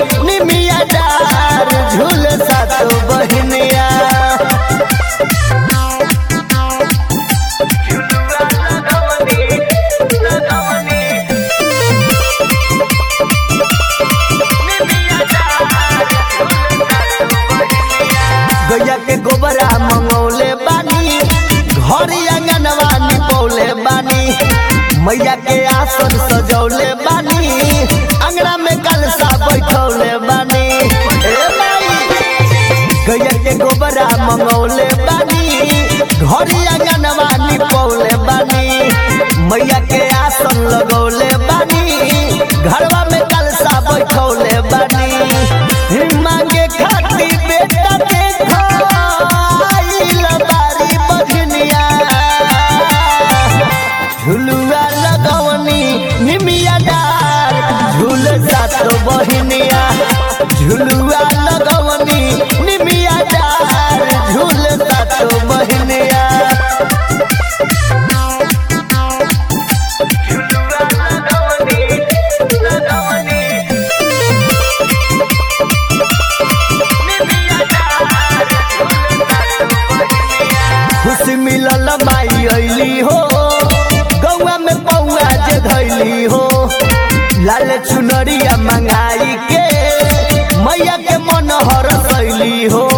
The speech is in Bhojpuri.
निमिया डार झूल सातो बहनिया गैया के गोबरा मंगौले बानी घर आंगनवा निपौले बानी मैया के आसन सजौले बानी अंगना में कलसा बैठौले बानी ए माई गैया के गोबरा मंगौले बानी घर आंगनवा निपौले बानी मैया के आसन लगौले बानी घरवा में कलसा बैठौले बानी मांगे खाती बेटा देखो आइल बारी बजनिया झुलुआ लगवनी निमिया डार झूल सात बहनिया झुलुआ लगवनी निमिया डार झूल सात बहनिया खुशी मिलल माई अइली हो गौआ में पौआ जे धैली हो लाल चुनरिया मंगाई के मैया के मन हर सैली हो